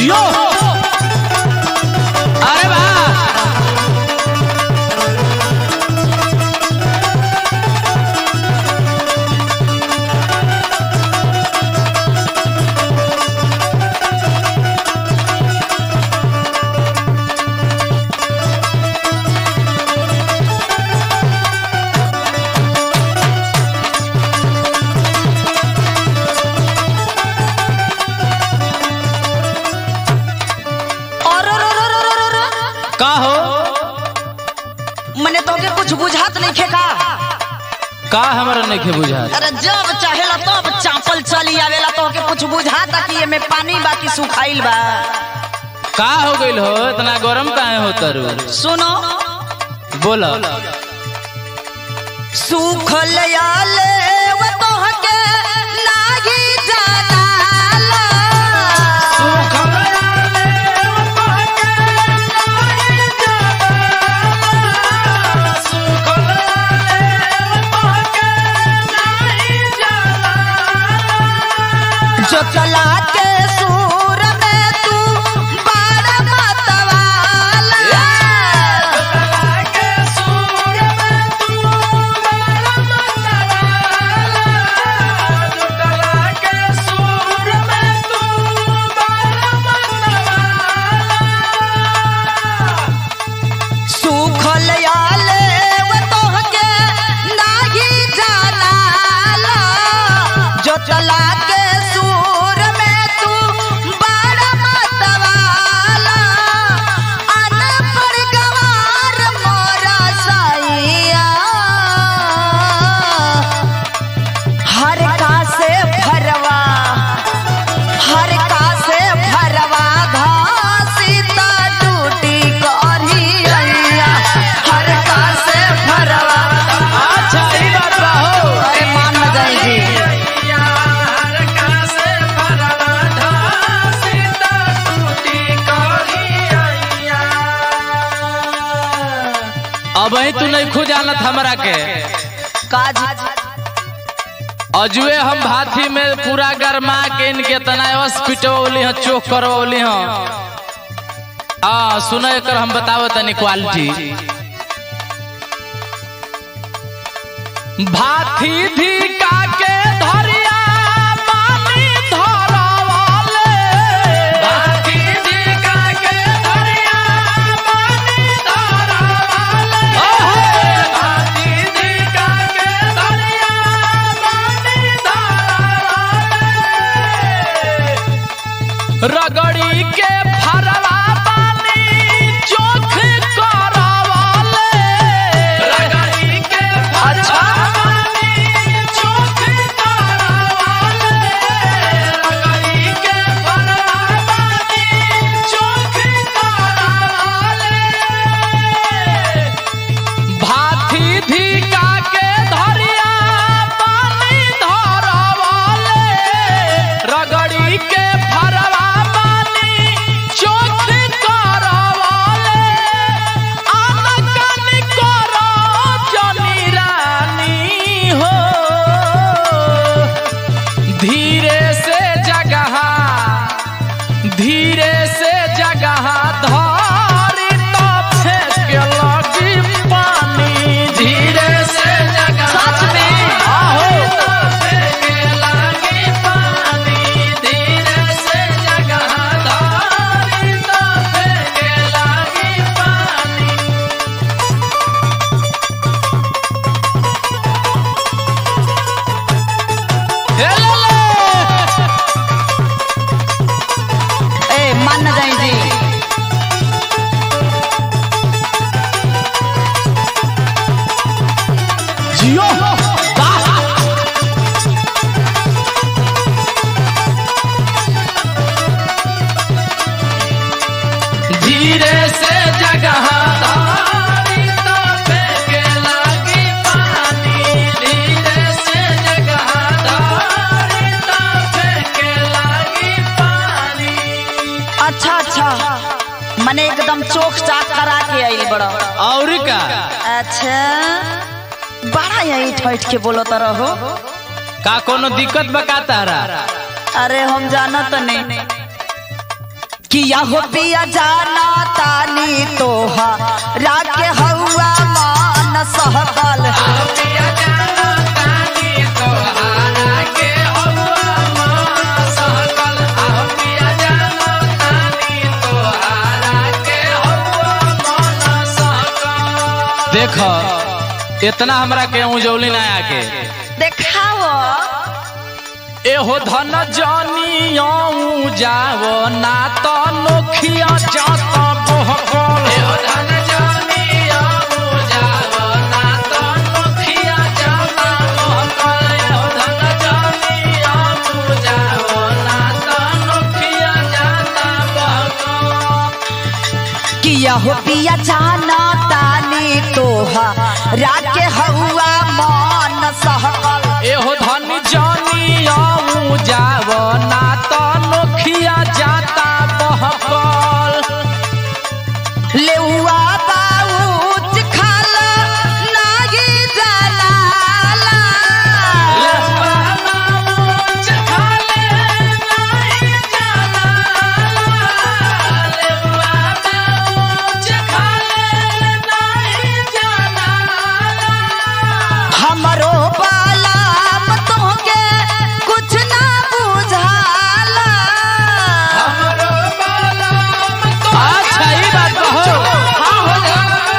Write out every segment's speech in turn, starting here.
जियो अरे वाह और और और और और और और का हो मने तोके कुछ बुझात नहीं खे का का हमरा नहीं बुझा अरे जब चाहेला तब चापल चली आवेला तोके कुछ बुझाता कि एमे पानी बाकी सुखाइल बा का हो गइल हो इतना गरम काहे हो तरु सुनो बोला सुखल आले वो तोहके नाही जानाला जो चला के सूर में तू बार मतवाला सुखल आले वो तोहके नाही जानाला जो चला के सूर में तू बड़ मतवाला अनपढ़ गवार मोरा साइया हर का से भरवा हर का से भरवा घासी ता टूटी करी अइया हर का से भरवा अच्छा ई बात बा हो अरे मान न जाई जी अब ही तू नहीं खु जानत हमरा के काज अजुए हम भाथी में पूरा गरमा के इनके तना हॉस्पिटल हैं चोक करवली हैं आ सुनो एकर हम बताओ तनी क्वालिटी भाथी धिका के धरिया पानी धरवाले भाथी धिका के धरिया पानी धरवाले भाथी धिका के धरिया पानी धरवाले रगड़ी के फरवा पानी चोख करवाले रगड़ी के फरवा पानी चोख करवाले रगड़ी के फरवा पानी चोख करवाले भाथी धिका के धरिया पानी धरवाले रगड़ी के फरवा पानी चोख करवाले आनकन करो जनी रानी हो धीरे से जगह धीरे से जगह धारी तो फेंक लगी पानी धीरे से जगह सच में? आहो तो फेंक लगी पानी धीरे से जगह धारी तो फेंक लगी पानी हे ले ले ए मान न जाई जी जियो धीरे से जगह धारी तो फेंके लगी पानी धीरे से जगह धारी तो फेंके लगी पानी अच्छा अच्छा मने एकदम चोख चाक करा के आइल बड़ा और का अच्छा बड़ा यही ठैठ के बोलो तो रहो का कोनो दिक्कत बका तारा अरे हम जाना तो नहीं किया हो पिया जाना तानी तोहा राके हौआ मान सहकल देख इतना हमरा के उजौली ना आके देखाओ एहो धन जानियाऊ जाव ना तो नोखिया जात बहकल एहो धन जानियाऊ जाव ना तो नोखिया जात बहकल एहो धन जानियाऊ जाव ना तो नोखिया जात बहकल किया हो पिया जाना तानी तोहा राके हौआ मान सहकल एहो धन जानियाऊ जाव ना तो नोखिया जाता बहकल लेउआ बाऊच खाला नागी जलाला हमरो बालाम तोहके कुछ ना बुझाला अच्छा ई बात कहो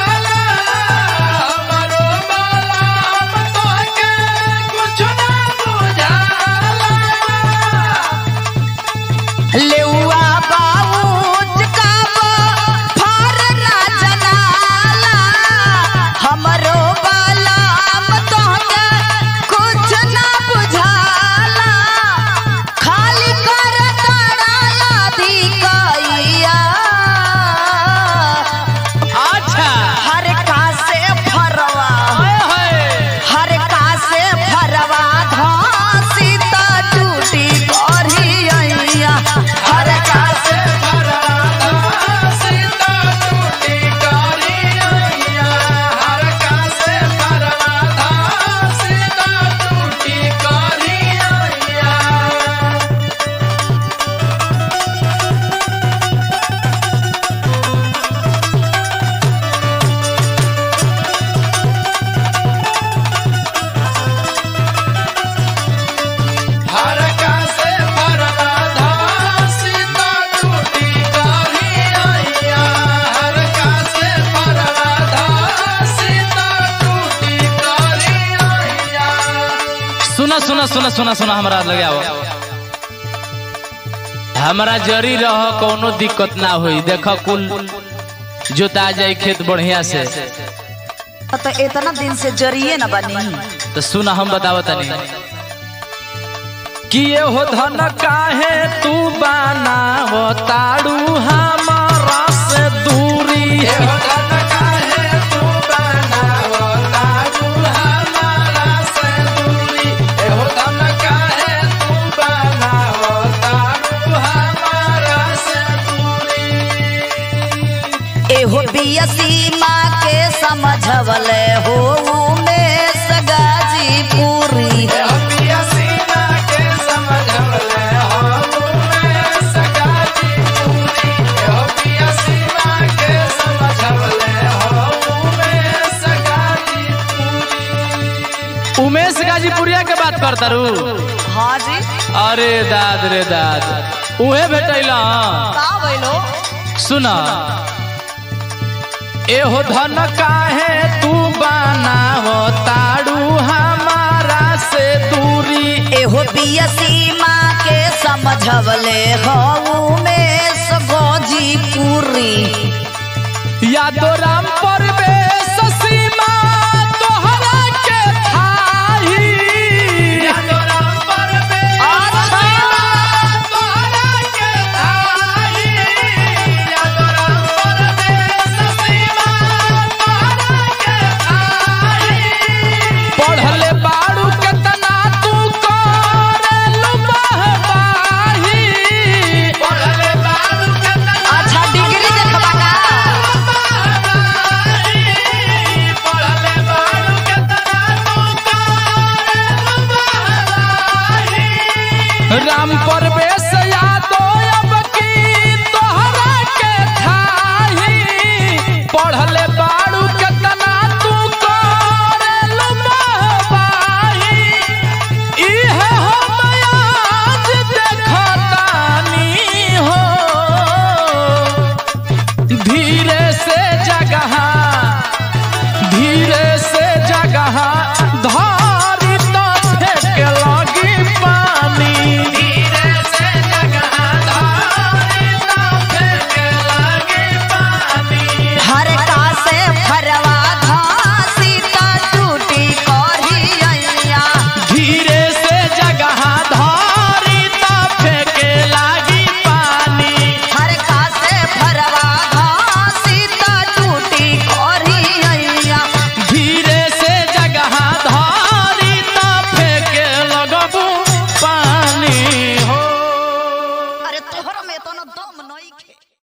लेउआ बाऊच काबो फार ना जनाला हमरो बालाम तोहके कुछ ना बुझाला खाली कर तड़ाला धिकैया अच्छा हर का से फरवा हर का से फरवा धासी त टूटी करिया हर का से सुना सुना सुना सुना सुना हमरा लगे आओ हमरा जरी रह कोनो दिक्कत ना होई देख कुल जोता जाई खेत बढ़िया से तो इतना दिन से जरिए न बनी तो सुना हम बतावत तनी कि ये हो धन काहे तू बनाव ताड़ू हमारा से दूरी एहो बियसी माँ के समझवले हो में सगाजी पूरी उमेश गाजीपुरिया के बात करता रू हाँ जी अरे दाद रे दाद उहे भेटैला का बोलो सुना एहो धन काहे तू बनाव ताड़ू हमारा से दूरी एहो बियसी माँ के समझवले हो में सगोजी पूरी यादो राम परवेश सीमा तोहरा के थाही यादो राम परवेश सीमा तोहरा के थाही यादो राम परवेश सीमा तोहरा के थाही पढ़ले बाड़ू केतना तू करेलु बहबाही पढ़ले बाड़ू केतना अच्छा डिग्री देखबा का राम परवेश यादव अब की तोहर तो दम नहीं खे